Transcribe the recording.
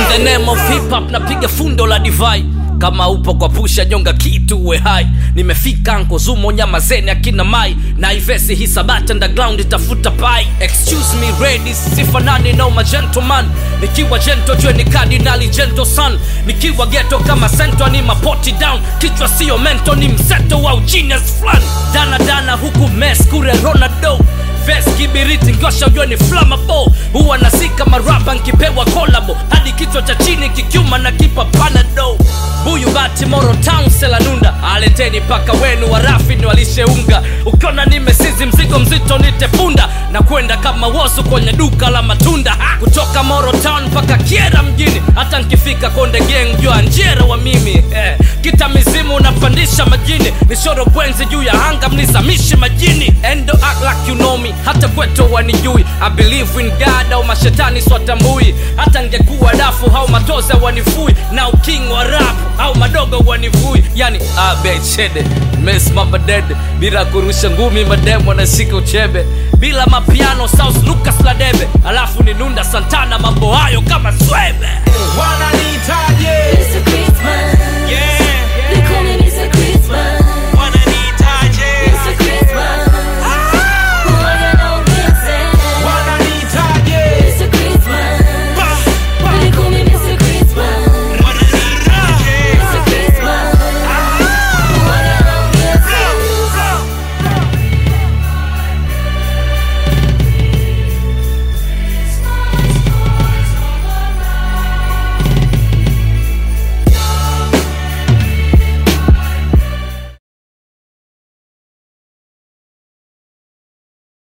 the name of hip hop napiga fundo la divai kama upo kwa pusha nyonga kitu uwe hai nimefika anko zumo nyama zeni akina mai na ivesi hisabati underground itafuta pai excuse me ladies sifanani no ma gentleman nikiwa jento jue ni kardinali gento son nikiwa geto kama sento ni mapoti down kichwa sio mento ni mseto wa genius fulani dana dana huku mes kure ronaldo ves kibiriti ngosha ujue ni flammable huwa nasika marapa nkipewa kolabo hadi kichwa cha chini kikiuma na kipa panado buyu bati moro town selanunda aleteni paka wenu warafi ni walisheunga ukiona nimesizi mzigo mzito nitepunda na kwenda kama wosu kwenye duka la matunda ha! kutoka moro town mpaka kiera mjini hata nkifika konde geng jua njera wa mimi eh. kita mizimu unapandisha majini nishoro bwenzi juu ya anga mnizamishi majini endo act like you know me hata kweto wanijui i believe in god au mashetani swatambui hata ngekuwa dafu au matoza wanifui na uking wa rap au madogo wanivui yani abechede mesimama dede bila kurusha ngumi mademo anashika uchebe bila mapiano south lucas ladebe alafu ni nunda santana mambo hayo kama swebe